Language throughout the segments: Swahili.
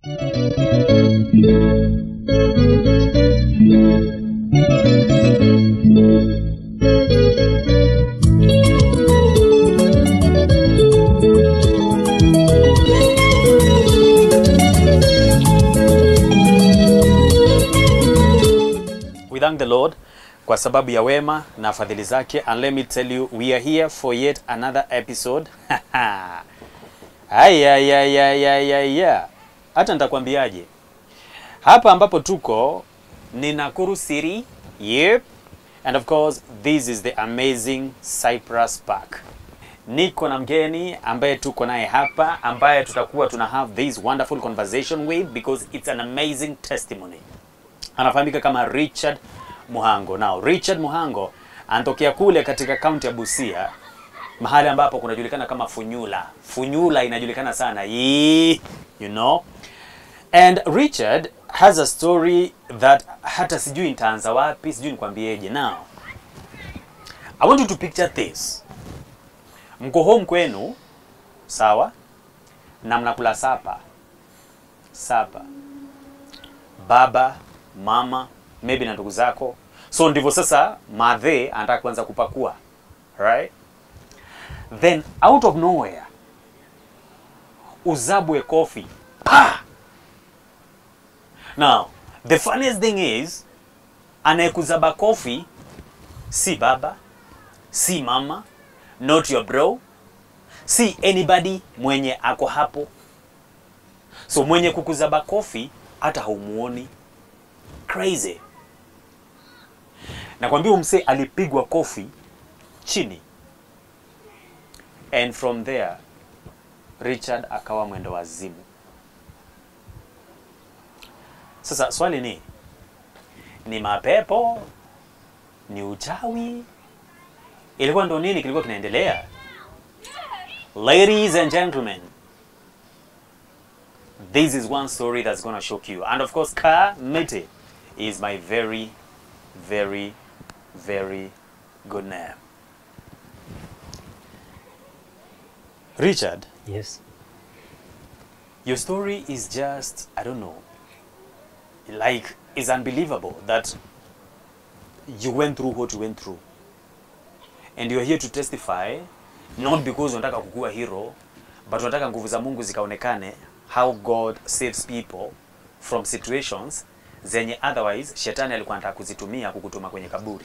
We thank the Lord kwa sababu ya wema na fadhili zake and let me tell you we are here for yet another episode. Ayayayayaya. Hata nitakwambiaje? Hapa ambapo tuko ni Nakuru City. Yep. And of course this is the amazing Cyprus Park. Niko na mgeni ambaye tuko naye hapa ambaye tutakuwa tuna have this wonderful conversation with because it's an amazing testimony anafahamika kama Richard Muhango. Now, Richard Muhango anatokea kule katika kaunti ya Busia, mahali ambapo kunajulikana kama Funyula. Funyula inajulikana sana Yee, you know. And Richard has a story that hata sijui nitaanza wapi, sijui nikwambieje. Now, I want you to picture this. Mko home kwenu, sawa? Na mnakula sapa. Sapa baba mama maybe na ndugu zako so ndivyo sasa madhe anataka kuanza kupakua right then out of nowhere uzabwe kofi pa now the funniest thing is anayekuzaba kofi si baba si mama not your bro si anybody mwenye ako hapo so mwenye kukuzaba kofi hata haumuoni crazy nakwambia umse alipigwa kofi chini and from there richard akawa mwendo wazimu sasa swali ni ni mapepo ni uchawi ilikuwa ndo nini kilikuwa kinaendelea ladies and gentlemen this is one story that's going to shock you. And of course, Ka Mete is my very, very, very good name. Richard, Yes. your story is just, I don't know, like, it's unbelievable that you went through what you went through. And you're here to testify, not because unataka kukua hero, but unataka nguvu za Mungu zikaonekane how God saves people from situations zenye otherwise shetani alikuwa anataka kuzitumia kukutuma kwenye kaburi.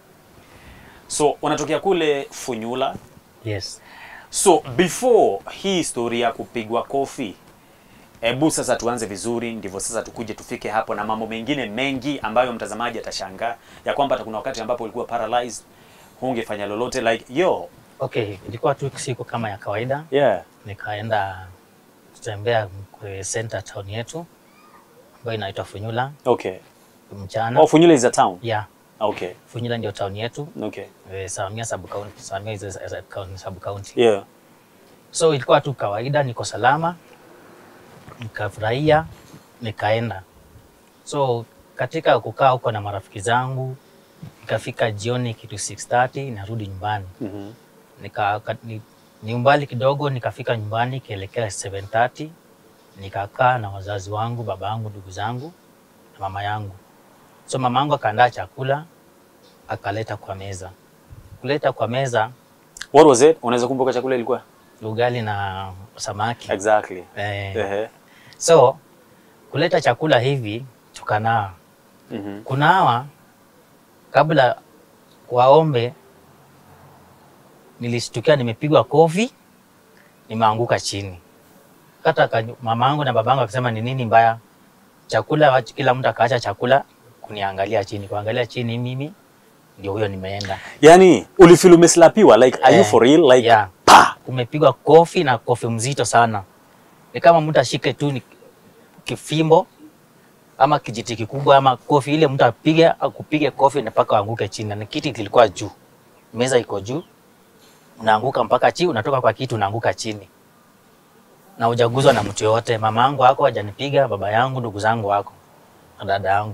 So unatokea kule Funyula. Yes. So before hii story ya kupigwa kofi, hebu sasa tuanze vizuri, ndivyo sasa tukuje tufike hapo na mambo mengine mengi ambayo mtazamaji atashangaa ya kwamba hata kuna wakati ambapo ulikuwa paralyzed, hungefanya lolote like yo. Okay, ilikuwa tu siku kama ya kawaida. Yeah. Nikaenda kutembea kwenye center town yetu ambayo inaitwa Funyula Okay. mchana. Oh, Funyula is a town. Yeah, Okay. Funyula ndio town yetu. Okay. Eh, Samia sub county, Samia is a- is a county- sub county. Yeah. So ilikuwa tu kawaida, niko salama, nikafurahia, nikaenda. So katika kukaa huko na marafiki zangu, ikafika jioni kitu 6:30 narudi nyumbani. Mhm. nika ka- ni, ni umbali kidogo, nikafika nyumbani kielekea 7:30 nikakaa na wazazi wangu, baba yangu, ndugu zangu na mama yangu. So mama yangu akaandaa chakula akaleta kwa meza. Kuleta kwa meza What was it? Unaweza kumbuka chakula ilikuwa? ugali na samaki. Exactly. Eh, Ehe. so kuleta chakula hivi tukanaa. Mhm. Kunawa kabla waombe, nilishtukia nimepigwa kofi, nimeanguka chini. Hata ka- mamangu na babangu akisema ni nini mbaya, chakula wacha- kila mtu akaacha chakula kuniangalia chini, kuangalia chini, mimi ndio huyo nimeenda. Yaani ulifeel umeslapiwa like are you Eh, for real like yeah. pa. Umepigwa kofi na kofi mzito sana, ni kama mtu ashike tu ni kifimbo ama kijiti kikubwa ama kofi ile, mtu apige akupige kofi na mpaka uanguke chini, na kiti kilikuwa juu, meza iko juu, unaanguka mpaka chini, unatoka kwa kiti unaanguka chini na hujaguzwa na mtu yoyote. Mama yangu wako hajanipiga, baba yangu, ndugu zangu wako na dada yangu.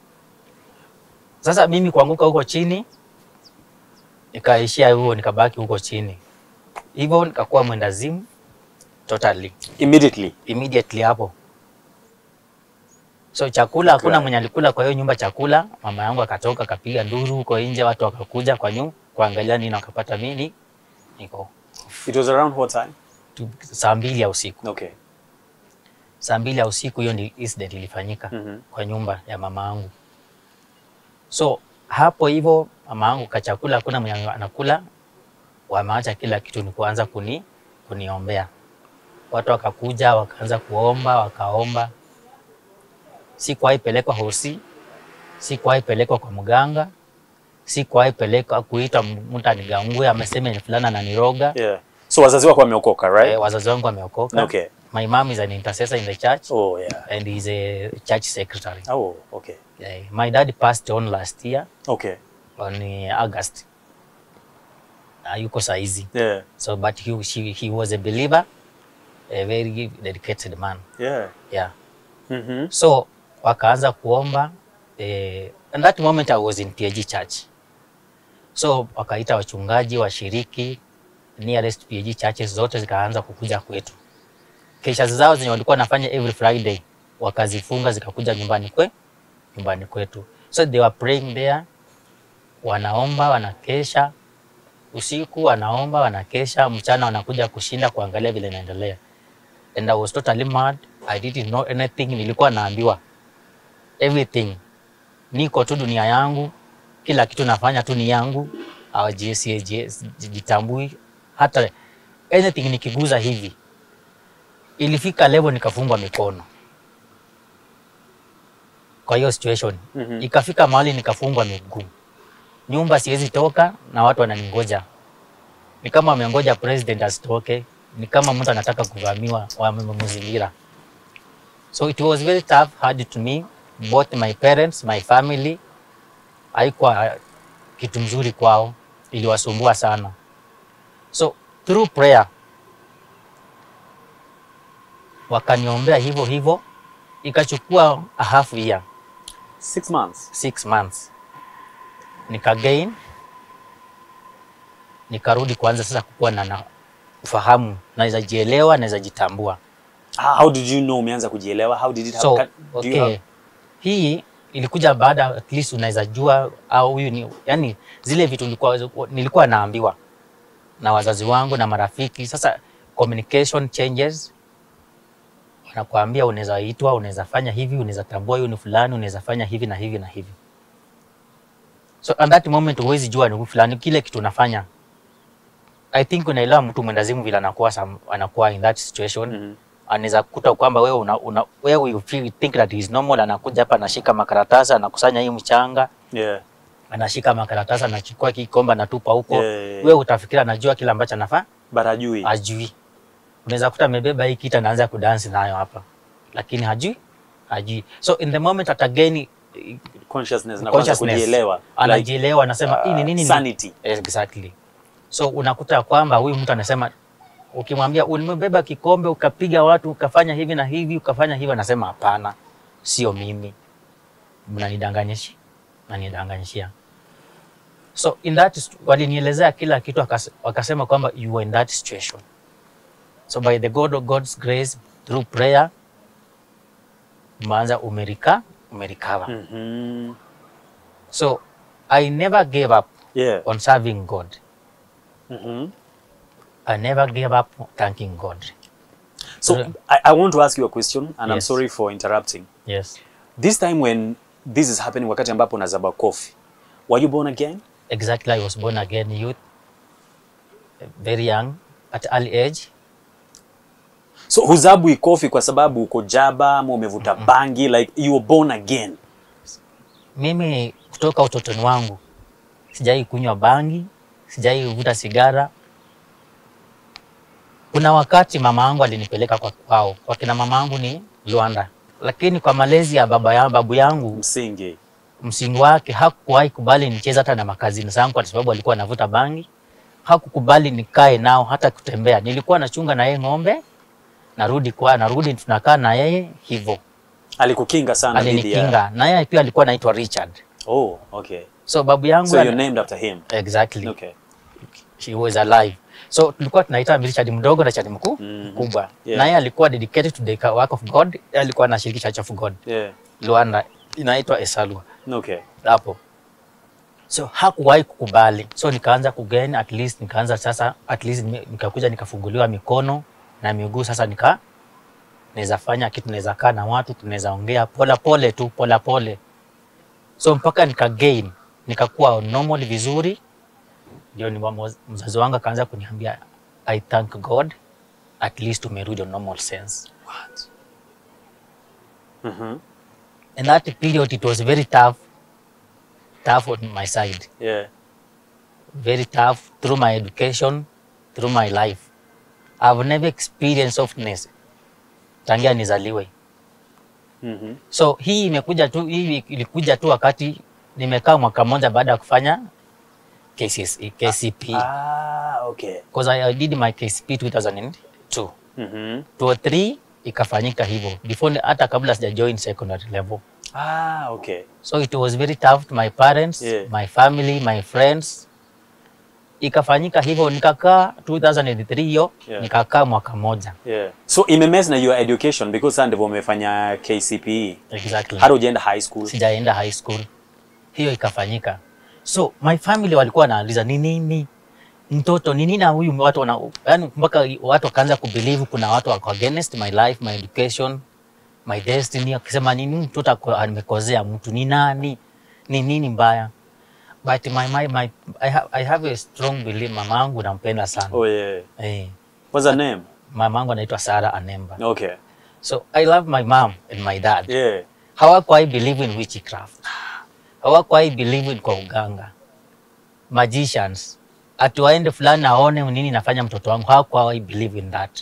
Sasa mimi kuanguka huko chini, nikaishia huo, nikabaki huko chini hivyo, nikakuwa mwendazimu totally Immediately. immediately hapo So chakula hakuna Right. mwenye alikula kwa hiyo nyumba chakula. Mama yangu akatoka akapiga nduru huko nje, watu wakakuja kwa nyumba kuangalia nini, wakapata mimi niko It was around what time? tu- saa mbili ya usiku. Okay. Saa mbili ya usiku hiyo ni incident ilifanyika Mhm. kwa nyumba ya mama yangu. So hapo hivyo mama yangu kachakula hakuna mwenye anakula, wameacha kila kitu, ni kuanza kuni kuniombea. Watu wakakuja wakaanza kuomba, wakaomba. Sikuwahi pelekwa hosi, sikuwahi pelekwa kwa mganga, sikuwahi pelekwa kuitwa mtu anigangue amesema ni fulana ananiroga. Yeah. So wazazi wako wameokoka, right? Eh, wazazi wangu wameokoka. Okay. My mom is an intercessor in the church Oh, yeah. and he's a church secretary. Oh, okay. Eh, my dad passed on last year Okay. on uh, August. Hayuko saizi. Yeah. So but he, she, he was a believer, a very dedicated man. Yeah. Yeah. Mm-hmm. So wakaanza kuomba eh, and that moment I was in PAG church. So wakaita wachungaji washiriki nearest PAG churches zote zikaanza kukuja kwetu. Kesha zao zenye walikuwa wanafanya every Friday wakazifunga zikakuja nyumbani kwe nyumbani kwetu. So they were praying there, wanaomba wanakesha usiku, wanaomba wanakesha, mchana wanakuja kushinda kuangalia vile inaendelea. And I was totally mad. I didn't know anything. Nilikuwa naambiwa everything, niko tu dunia yangu, kila kitu nafanya tu ni yangu, hawajitambui hata anything nikiguza hivi. Ilifika level nikafungwa mikono kwa hiyo situation Mhm. ikafika mahali nikafungwa miguu, nyumba siwezi toka na watu wananingoja, ni kama wamengoja president asitoke, ni kama mtu anataka kuvamiwa, wamemzingira. So it was very tough hard to me, both my parents, my family, haikuwa kitu mzuri kwao, iliwasumbua sana. So through prayer wakaniombea hivyo hivyo, ikachukua a half year Six months. six months nikagain nikarudi kuanza sasa kukuwa na, na ufahamu naweza jielewa naweza jitambua How how did you know umeanza kujielewa? How did it so happen? Do you okay have- hii ilikuja baada at least unaweza jua au huyu ni yani zile vitu nilikuwa, nilikuwa naambiwa na wazazi wangu na marafiki sasa communication changes wanakuambia unaweza itwa unaweza fanya hivi unaweza tambua huyu ni fulani unaweza fanya hivi na hivi na hivi so at that moment huwezi jua ni huyu fulani kile kitu unafanya i think unaelewa mtu mwendazimu vile anakuwa some- anakuwa in that situation Mhm. anaweza kukuta kwamba wewe una, una, wewe you feel, think that is normal, anakuja hapa anashika makaratasi anakusanya hii mchanga Yeah. anashika makaratasi anachukua kikombe anatupa huko Yeah, yeah, yeah. wewe utafikiri anajua kile ambacho anafaa But hajui. ajui unaweza kuta amebeba hii kitu anaanza kudansi nayo hapa lakini hajui hajui so in the moment at again Consciousness na kwanza consciousness kujielewa. Like, anajielewa anasema hii ni nini sanity. exactly so unakuta kwamba huyu mtu anasema ukimwambia umebeba kikombe ukapiga watu ukafanya hivi na hivi ukafanya hivi anasema hapana sio mimi mnanidanganyisha mnanidanganyishia so in that st- walinielezea kila kitu wakas- wakasema kwamba you were in that situation so by the god of god's grace through prayer umeanza umerika umerikava Mhm. so i never gave up Yeah. on serving god Mhm. i never gave up thanking god So Yeah. I, I want to ask you a question and I'm Yes. sorry for interrupting. yes This time when this is happening wakati ambapo unazaba coffee. Were you born again? exactly i was born again youth very young at early age So huzabwi coffee kwa sababu uko jaba ama umevuta bangi like you were born again. mimi kutoka utotoni wangu sijai kunywa bangi sijai vuta sigara kuna wakati mama yangu alinipeleka kwa kwao kwa kina mama yangu ni Luanda lakini kwa malezi ya baba ya babu yangu Msingi. msingi wake hakuwahi kubali nicheze hata na makazini zangu kwa sababu alikuwa anavuta bangi. Hakukubali nikae nao hata kutembea. Nilikuwa nachunga na yeye ng'ombe, narudi kwa narudi tunakaa na yeye hivyo. Alikukinga sana dhidi ya. Alinikinga na yeye pia alikuwa anaitwa Richard. Oh, okay. So babu yangu So you're ana- named after him. exactly Okay. she was alive. So tulikuwa tunaita Richard mdogo na Richard mkuu Mhm. mkubwa. Yeah. Na yeye alikuwa dedicated to the work of God, yeye alikuwa anashiriki Church of God. Yeah. Luanda inaitwa Esalwa Okay. hapo. So hakuwahi kukubali, so nikaanza kugain at least, nikaanza sasa at least nime- nikakuja nikafunguliwa mikono na miguu, sasa nika naweza fanya kitu, naweza kaa na watu, tunaweza ongea pole pole tu pole pole, so mpaka nika gain nikakuwa normal vizuri, ndio ni mamo- mzazi wangu akaanza kuniambia I thank God at least umerudi on normal sense. What? Mhm. In that period it was very tough, tough on my side. Yeah. very tough through my education, through my life. I've never experienced softness tangia nizaliwe. Mhm. So hii imekuja tu, hii ilikuja tu wakati nimekaa mwaka mmoja baada ya kufanya KCSE, KCP. Ah, okay. Because I did my KCP 2002. Mhm. 2003 ikafanyika hivyo before ni- hata kabla sija join secondary level. Ah, okay. So it was very tough to my parents, Yeah. my family, my friends. Ikafanyika hivyo nikakaa 2003 hiyo Yeah. nikakaa mwaka moja. Yeah. So imemess na your education because sasa ndivyo umefanya KCPE. Exactly. Hata ujaenda high school. Sijaenda high school. Hiyo ikafanyika. So my family walikuwa wanauliza ni nini mtoto ni nini na huyu watu wana yani mpaka watu wakaanza kubelieve kuna watu wako against my life, my education, my destiny akisema nini mtoto ako- amekozea mtu ni nani? Ni nini mbaya? But my, my, my, I, have, I have a strong belief mama yangu nampenda sana. Oh yeah. Eh, What's her name? mama yangu anaitwa Sarah Anemba. Okay. So I love my mom and my dad. Yeah. Hawakuwahi believe in witchcraft. Hawakuwahi believe in kwa uganga. Magicians. Ati waende fulani aone nini nafanya mtoto wangu. Hawakuwahi believe in that.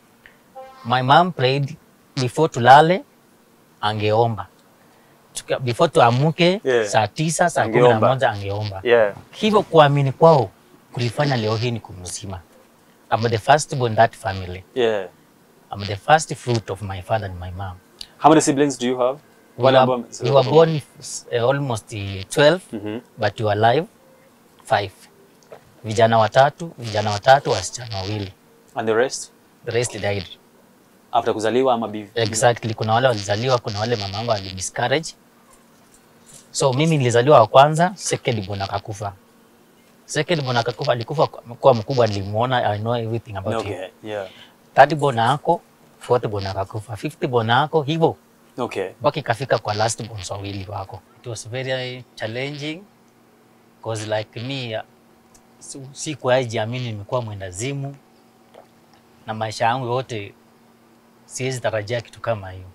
My mom prayed before tulale angeomba. Tuka- Before tuamuke Yeah. saa tisa, saa kumi na Angeomba. moja angeomba. Yeah. Hivyo kuamini kwao kulifanya leo hii ni kumzima. I'm the first born in that family. Yeah. I'm the first fruit of my father and my mom. How many siblings do you have? We Wale were, ambao- we were born uh, almost uh, 12 Mhm. but we were alive five. Vijana watatu, vijana watatu, wasichana wawili. And the rest The rest died. after kuzaliwa ama bivi? Exactly. Kuna wale walizaliwa, kuna wale mamangu ali miscarriage. So mimi nilizaliwa wa kwanza, second born akakufa. Second born akakufa, alikufa kwa- kwa mkubwa, nilimuona, I know everything about him. Okay. Yeah. Third born ako, fourth born akakufa, fifth born ako, hivyo Okay. mpaka ikafika kwa last born wawili wako. It was very challenging cause like me uh, si- sikuwahi jiamini nimekuwa mwendazimu na maisha yangu yote siwezi tarajia kitu kama hiyo.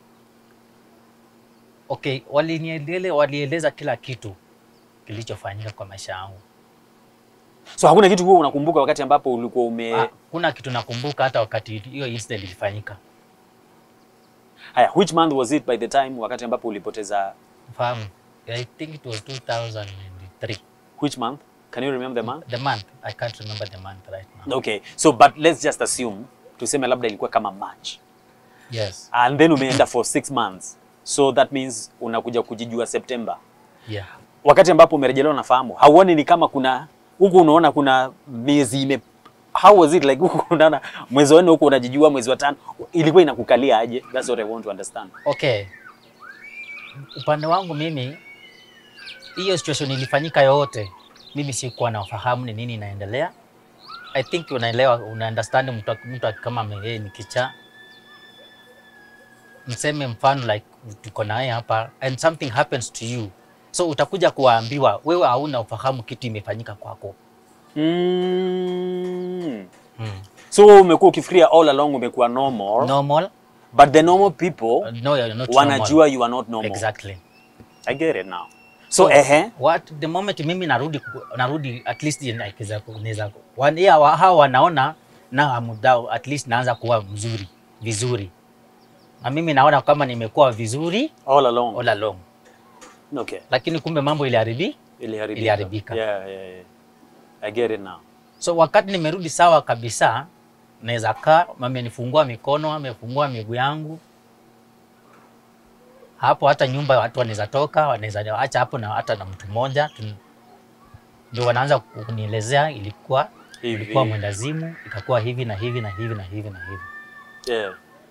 Okay, walinielele walieleza kila kitu kilichofanyika kwa maisha yangu. So hakuna kitu huo unakumbuka wakati ambapo ulikuwa ume Ah, Kuna kitu nakumbuka hata wakati hiyo incident ilifanyika. Haya, which month was it by the time wakati ambapo ulipoteza Fahamu, I think it was 2003. which month? Can you remember the month? The month, I can't remember the month right now. Okay. So but let's just assume tuseme labda ilikuwa kama March. Yes. And then umeenda for six months. So that means unakuja kujijua September. Yeah. Wakati ambapo umerejelewa nafahamu, hauoni ni kama kuna huku unaona kuna miezi ime How was it like huku unaona mwezi wa nne huku unajijua mwezi wa tano ilikuwa inakukalia aje? That's what I want to understand. Okay. Upande wangu mimi hiyo situation ilifanyika yote, mimi sikuwa na ufahamu ni nini inaendelea. I think unaelewa, una understand mtu mtu kama ame- yeye ni kichaa, mseme mfano like tuko naye hapa and something happens to you, so utakuja kuwaambiwa wewe hauna ufahamu kitu imefanyika kwako. Mm. Mm. So umekuwa ukifikiria all along umekuwa normal, Normal? but the normal people No, you're not wanajua normal. you are not normal. Exactly. I get it now. So, ehe. what the moment mimi narudi ku- narudi at least naweza naweza wan- yeah, wa- hao wanaona na amudao at least naanza kuwa mzuri vizuri na mimi naona kama nimekuwa vizuri All along. all along Okay. lakini kumbe mambo iliharibi Iliharibika. Iliharibika. Yeah, yeah, yeah. I get it now. so wakati nimerudi sawa kabisa naweza kaa amenifungua mikono amefungua miguu yangu hapo hata nyumba watu wanaweza toka wanaweza acha hapo na hata na mtu mmoja tu- ndio wanaanza kunielezea ilikuwa Hivi. ilikuwa mwendazimu ikakuwa hivi na hivi na hivi na hivi na hivi Yeah.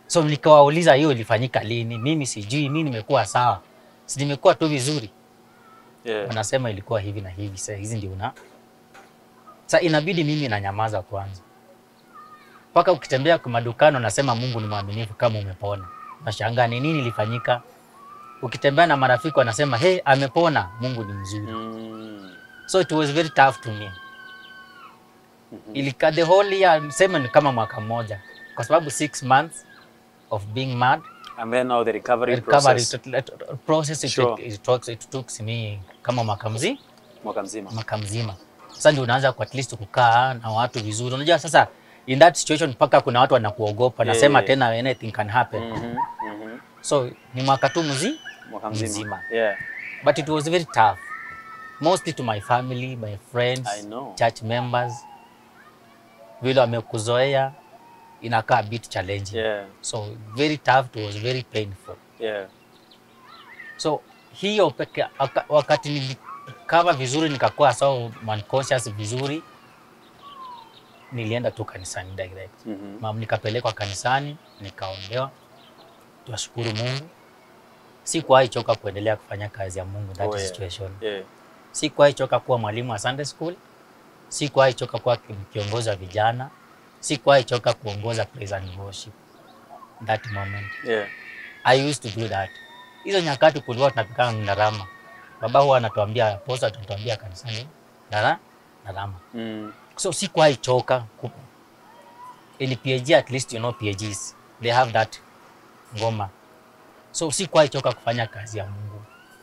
So nikawauliza hiyo ilifanyika lini? Mimi sijui, mimi nimekuwa sawa, si nimekuwa tu vizuri. Yeah. Wanasema ilikuwa hivi na hivi, sasa hizi ndio una sasa, inabidi mimi nanyamaza kwanza, mpaka ukitembea kwa madukano unasema Mungu ni mwaminifu kama umepona. Nashangaa ni nini ilifanyika. Ukitembea na marafiki wanasema hey, amepona, Mungu ni mzuri. Mm. So it was very tough to me. Mhm. Ilika the whole year, niseme ni kama mwaka mmoja, kwa sababu six months of being mad And then now the recovery, recovery process. it- it- process it, Sure. it, it, took, it took me kama mwaka mzima Mwaka mzima. mwaka mzima. Sasa ndio unaanza kwa at least kukaa na watu vizuri. Unajua sasa in that situation mpaka kuna watu wanakuogopa, Yeah, nasema yeah. tena anything can happen. Mhm. Mhm. So ni mwaka tu mzima, Mwaka mzima. Mzima. Yeah. but it was very tough mostly to my family, my friends, I know. church members. Vile wamekuzoea inakaa a bit challenging. Yeah. So very tough, it was very painful. Yeah. So hiyo peke waka- wakati nilikava vizuri nikakuwa so conscious vizuri, nilienda tu kanisani direct. Mhm. Mam, nikapelekwa kanisani nikaombewa, tuwashukuru Mungu. Sikuwahi choka kuendelea kufanya kazi ya Mungu that Oh, yeah. situation. Yeah. Sikuwahi choka kuwa mwalimu wa Sunday school, sikuwahi choka kuwa ki- kiongozi wa vijana, sikuwahi choka kuongoza praise and worship. That moment Yeah. I used to do that. Hizo nyakati kulikuwa tunapika ndarama. Baba huwa anatuambia posta, anatuambia kanisani ndara ndarama. Mm. So sikuwahi choka. ku- In PAG at least you know PAGs they have that ngoma. So sikuwahi choka kufanya kazi ya Mungu.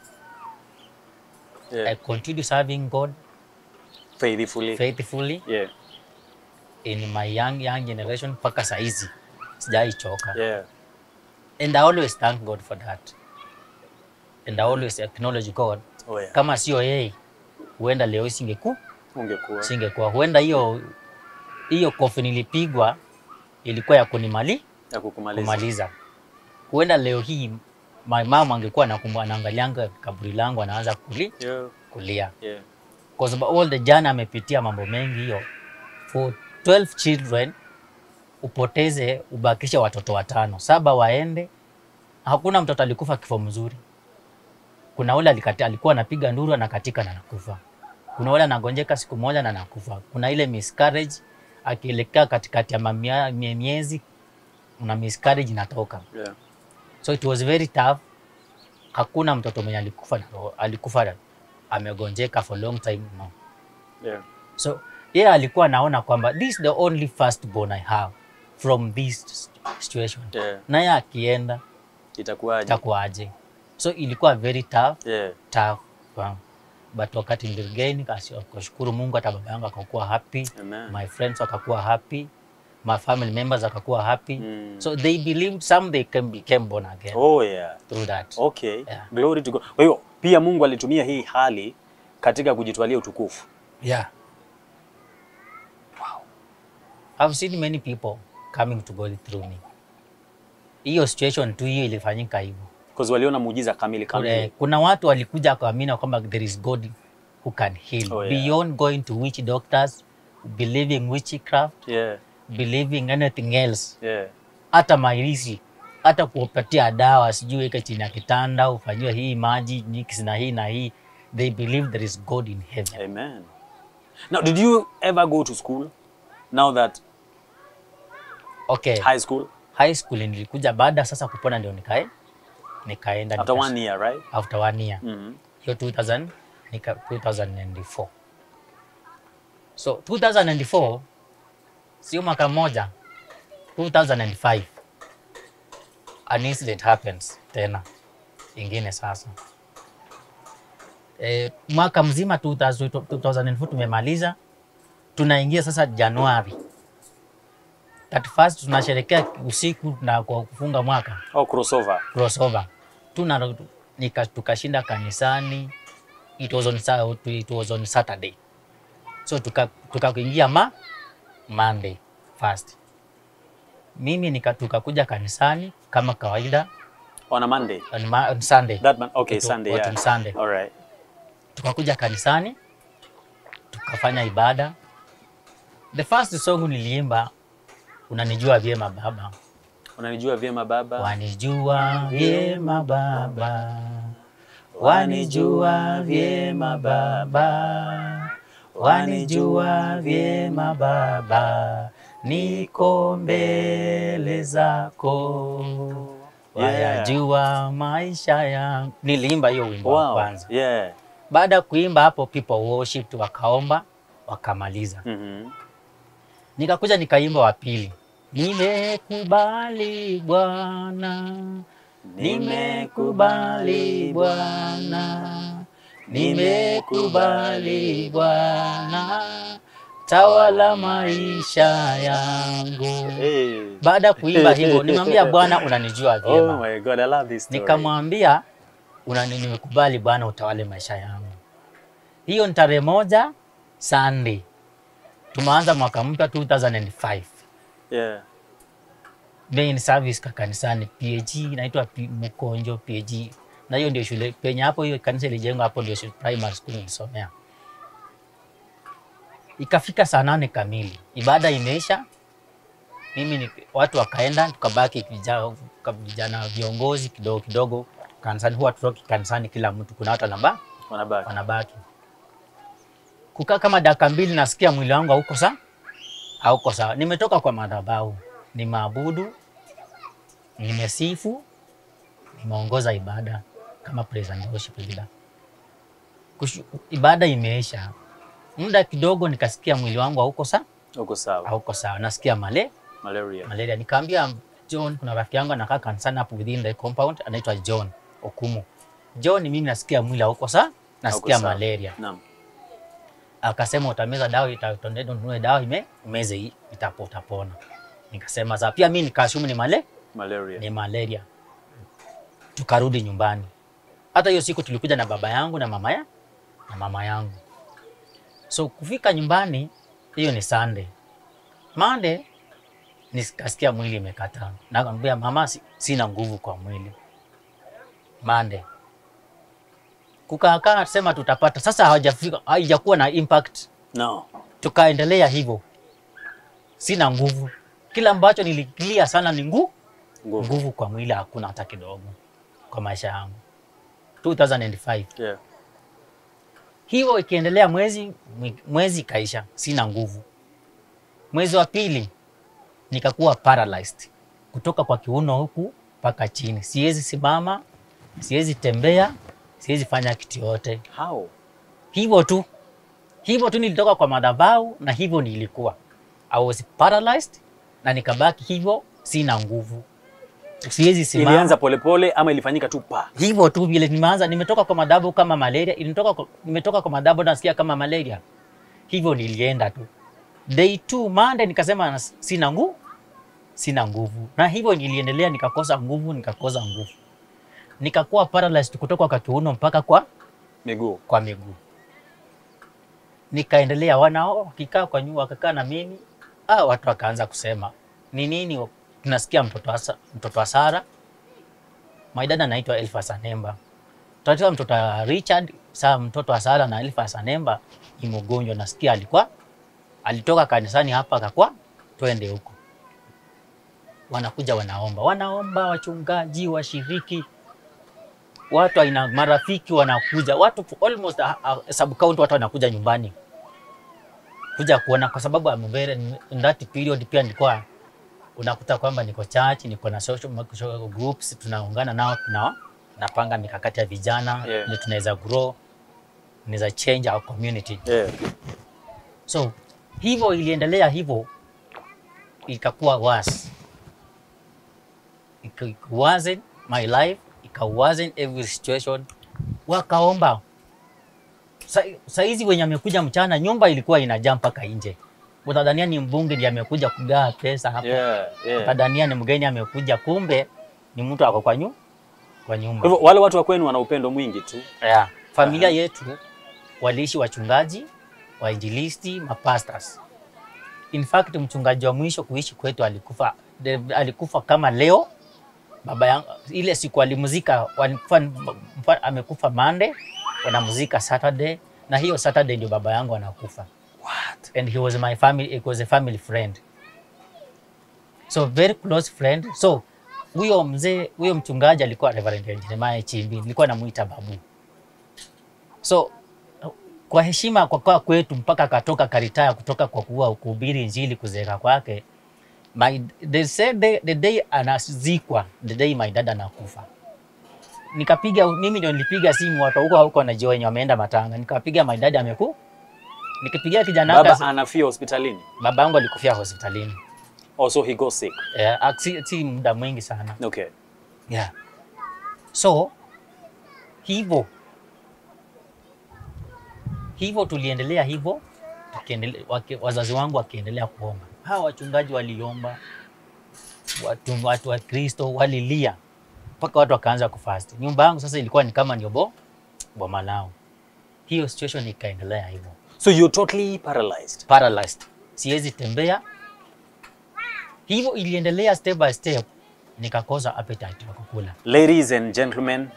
I Yeah. continue serving God Faithfully. faithfully Yeah. in my young young generation mpaka saizi sijai choka. Yeah. And I always thank God for that. And I always acknowledge God Oh yeah. kama sio yeye huenda leo singeku Ungekuwa. singekuwa huenda hiyo hiyo kofi nilipigwa ilikuwa ya kunimali Ya kukumaliza. kumaliza huenda leo hii my mom angekuwa nakumbu- anaangalianga kaburi langu anaanza kuli, Yeah. kulia Yeah. kwa sababu all the jana amepitia mambo mengi hiyo for 12 children upoteze ubakishe watoto watano saba waende hakuna mtoto alikufa kifo mzuri kuna ule alikati, alikuwa anapiga nduru anakatika na nakufa kuna ule anagonjeka siku moja na nakufa kuna ile miscarriage akielekea katikati ya mamia- mie- miezi una miscarriage inatoka Yeah. so it was very tough hakuna mtoto mwenye alikufa na roho- alikufa amegonjeka for long time no Yeah. So yeye alikuwa anaona kwamba this is the only first born I have from this situation. Yeah. Naye akienda Itakuwaje? itakuwaje? So ilikuwa very tough, Yeah. tough kwangu. But wakati niligain kushukuru Mungu, hata baba yangu akakuwa happy, Amen. my friends wakakuwa happy, my family members wakakuwa happy. Mm. So they believed some they can became born again Oh yeah. through that. Okay. Yeah. Glory to God. Kwa hiyo pia Mungu alitumia hii hali katika kujitwalia utukufu. Yeah. Wow. I've seen many people coming to God through me. Hiyo situation tu hiyo ilifanyika hivyo. Because waliona muujiza kamili Kuna, kamili. kuna watu walikuja kuamini kwamba there is God who can heal Oh, yeah. beyond going to witch doctors, believing witchcraft, Yeah. believing anything else. Yeah. Hata mairisi, hata kupatia dawa, sijui weke chini ya kitanda, ufanyiwe hii maji mix na hii na hii. They believe there is God in heaven. Amen. Now, did you ever go to school? Now that Okay. high school high school nilikuja baada sasa kupona ndio nikae nikaenda after nika- one year, right? after one year Mhm. hiyo 2000 nika 2004 so 2004 sio mwaka mmoja 2005 an incident happens tena ingine sasa e, mwaka mzima 2000 2004 tumemaliza tunaingia sasa Januari 31st tunasherekea usiku na kwa kufunga mwaka Oh, crossover. crossover tuna nika, tukashinda kanisani it was on, Sa- it was on Saturday so tuka tukaingia ma Monday first mimi nika tukakuja kanisani kama kawaida On a Monday. on, ma, on Sunday That man. Okay, It wa- Sunday. was Yeah. on Sunday All right. tukakuja kanisani tukafanya ibada. The first song niliimba unanijua vyema baba, Unanijua vyema baba. Wanijua vyema Baba, wanijua vyema Baba, wanijua vyema Baba, niko mbele zako, wayajua maisha yangu. Niliimba hiyo wimbo wa Wow. kwanza. Yeah. Baada ya kuimba hapo, people worship, wakaomba wakamaliza. Mhm. Nikakuja nikaimba wa pili, nimekubali Bwana, nimekubali Bwana, nimekubali Bwana, tawala maisha yangu. Hey. Baada ya kuimba hivyo, nimwambia Bwana, unanijua Oh vyema. my God, I love this story. Nikamwambia unani, nimekubali Bwana, utawale maisha yangu. Hiyo ni tarehe moja Sunday, tumeanza mwaka mpya 2005 Yeah. main service ka kanisani PAG inaitwa P- Mkonjo PAG, na hiyo ndio shule penye hapo, hiyo kanisa ilijengwa hapo, ndio shule primary school nilisomea. Ikafika saa nane kamili, ibada imeisha, mimi ni, watu wakaenda, tukabaki vijana, vijana viongozi kidogo kidogo kanisani. Huwa tutoki kanisani kila mtu, kuna watu wanaba Wanabaki. wanabaki kukaa kama dakika mbili, nasikia mwili wangu hauko sawa, hauko sawa. Nimetoka kwa madhabahu, nimeabudu, nimesifu, nimeongoza ibada kama praise and worship leader. Kushu, ibada imeisha, muda kidogo nikasikia mwili wangu hauko sawa, Uko sawa. hauko sawa, nasikia male Malaria. malaria. Nikaambia John, kuna rafiki yangu anakaa kanisani hapo within the compound, anaitwa John Okumu. John, mimi nasikia mwili hauko sawa, nasikia sawa. malaria Naam. akasema utameza dawa itatondendo nunue dawa ime umeze hii itapo utapona. Nikasema za pia mimi nikashumu ni male Malaria. ni malaria. Tukarudi nyumbani. Hata hiyo siku tulikuja na baba yangu na mama ya na mama yangu. So kufika nyumbani hiyo ni Sunday. Monday nikasikia mwili imekataa. Nakamwambia mama, si, sina nguvu kwa mwili. Monday kukaa sema tutapata. Sasa hawajafika, haijakuwa na impact, No. tukaendelea hivyo, sina nguvu. Kila ambacho nilikilia sana ni nguvu Nguvu. nguvu kwa mwili hakuna hata kidogo kwa maisha yangu 2005 Yeah. hivyo ikiendelea mwezi mwezi ikaisha sina nguvu mwezi wa pili nikakuwa paralyzed kutoka kwa kiuno huku mpaka chini siwezi simama siwezi tembea siwezi fanya kitu yote How? hivyo tu hivyo tu nilitoka kwa madhabahu na hivyo nilikuwa I was paralyzed na nikabaki hivyo sina nguvu siwezi simama Ilianza polepole ama ilifanyika tu pa? hivyo tu vile nimeanza, nimetoka kwa madhabu kama malaria, ilitoka kwa, nimetoka kwa madhabu nasikia kama malaria, hivyo nilienda tu. Day two Monday nikasema nas- sina nguvu, sina nguvu, na hivyo niliendelea, nikakosa nguvu, nikakosa nguvu, nikakuwa paralyzed kutoka kwa kiuno mpaka kwa Miguu. kwa miguu. Nikaendelea, wanao wakikaa kwa nyumba, wakakaa na mimi ah, watu wakaanza kusema ni nini, tunasikia mtoto wa, Sa- mtoto wa Sara, my dad anaitwa Elfas Anemba, tunajua mtoto wa Richard. Saa mtoto wa Sara na Elfas Anemba ni mgonjwa, nasikia alikuwa alitoka kanisani hapa akakuwa twende huko, wanakuja wanaomba, wanaomba wachungaji, washiriki watu aina marafiki wanakuja watu almost a, a, sub county watu wanakuja nyumbani kuja kuona, kwa sababu I'm very in that period pia nilikuwa unakuta kwamba niko church, niko na social, social groups tunaungana nao, tuna napanga mikakati ya vijana Yeah. ili tunaweza grow, tunaweza change our community. Yeah. So hivyo iliendelea hivyo, ikakuwa worse. Ika- It wasn't my life, it wasn't every situation. Wakaomba Sa- saizi wenye amekuja mchana, nyumba ilikuwa inajaa mpaka nje. Utadhania ni mbunge ndiye amekuja kugawa pesa hapa, Yeah. Yeah. utadhania ni mgeni amekuja, kumbe ni mtu ako kwa nyu kwa nyumba. Kwa hivyo wale watu wa kwenu wana upendo mwingi tu. Yeah. Familia yetu waliishi wachungaji, wainjilisti, mapastors. In fact, mchungaji wa mwisho kuishi kwetu alikufa, de, alikufa kama leo. Baba yangu ile siku alimzika, walikufa, mfa- amekufa Monday, wanamzika Saturday, na hiyo Saturday ndio baba yangu anakufa. What? And he was my family, it was a family friend. so very close friend. So huyo mzee huyo mchungaji alikuwa Reverend Jeremiah Chimbi, nilikuwa namuita babu. So kwa heshima kwa kwa kwetu mpaka akatoka karitaya kutoka kwa kuwa kuhubiri injili kuzeeka kwake my, they said the, the day anazikwa the day my dad anakufa nikapiga mimi ndio nilipiga simu watu huko huko wanajua wenye wameenda matanga nikapiga my dad ameku nikipigia kijana Baba wake anafia hospitalini. babangu alikufia hospitalini Also he goes sick. yeah, ak- si, si muda mwingi sana Okay. yeah. so hivyo hivyo tuliendelea hivyo tukiendelea, waki- wazazi wangu wakiendelea kuomba hawa wachungaji waliomba watu, watu wa kristo walilia mpaka watu wakaanza kufast nyumba yangu sasa ilikuwa ni kama ndio bo boma lao hiyo situation ikaendelea hivyo So you're totally paralyzed. paralyzed siwezi tembea hivyo iliendelea step by step nikakosa appetite ya kukula Ladies and gentlemen,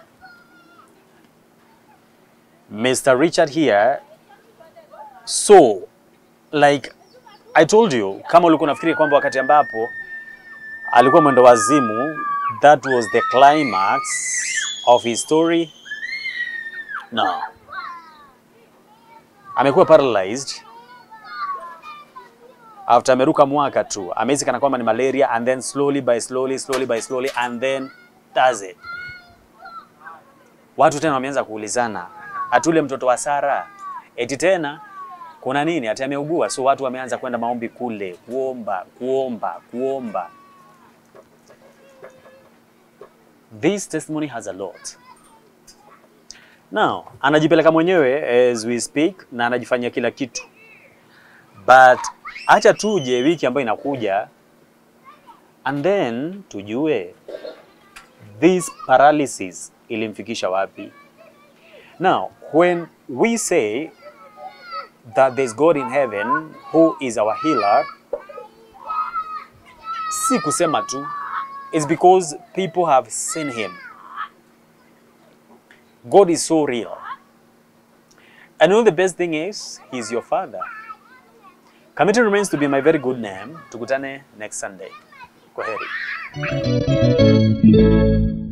Mr. Richard here. So, like I told you, kama ulikuwa unafikiri kwamba wakati ambapo alikuwa mwendo wazimu, that was the climax of his story. No. Amekuwa paralyzed after ameruka mwaka tu, amehisi kana kwamba ni malaria and then slowly by slowly slowly by slowly and then does it. Watu tena wameanza kuulizana, atule mtoto wa Sara eti tena kuna nini? Ati ameugua. So watu wameanza kwenda maombi kule, kuomba kuomba kuomba. This testimony has a lot. Now, anajipeleka mwenyewe as we speak na anajifanyia kila kitu, but acha tuje wiki ambayo inakuja and then tujue this paralysis ilimfikisha wapi. Now, when we say that there's God in heaven who is our healer, si kusema tu, it's because people have seen him. God is so real. And you know the best thing is, he's your father. Kamiti remains to be my very good name. Tukutane next Sunday. Kwaheri.